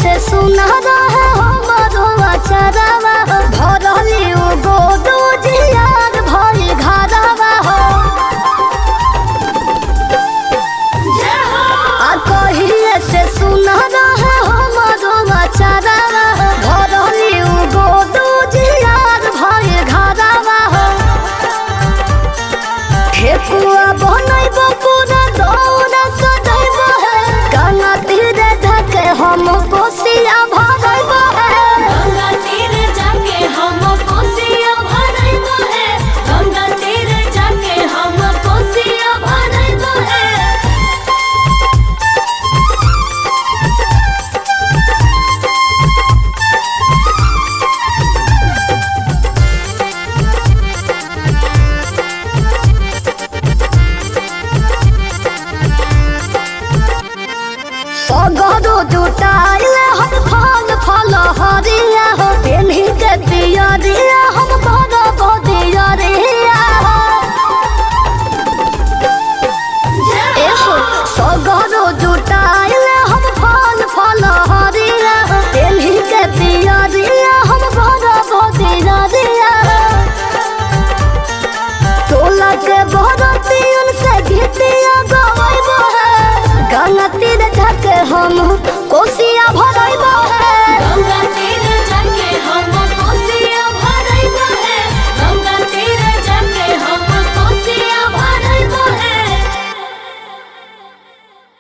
से सुना रहे हमारो अचरवा भरली उ गोदू जियार भइल घरवा हो आ कहिए से सुना रहे हमारो अचरवा भरली उ गोदू जियार भइल घरवा हो ठेकुआ बनैब पूरा दौड़ सजैब है गंगा तीरे धके हम कोसिया भरैब है गंगा तीर जाके हम कोसिया भरैब है गंगा तीर जाके हम कोसिया भरैब है सगरो जुटाइल हम फल फल हरिया हो पेन्ही के पियरिया हम बड़ बदियरिया हो एहो सगरो जुटाइल हम फल फल हरिया हो पेन्ही के पियरिया हम बड़ बदियरिया हो टोला के बरतियन से गीतिया गवाइब है गंगा तीर ढके हम कोसिया भरैब है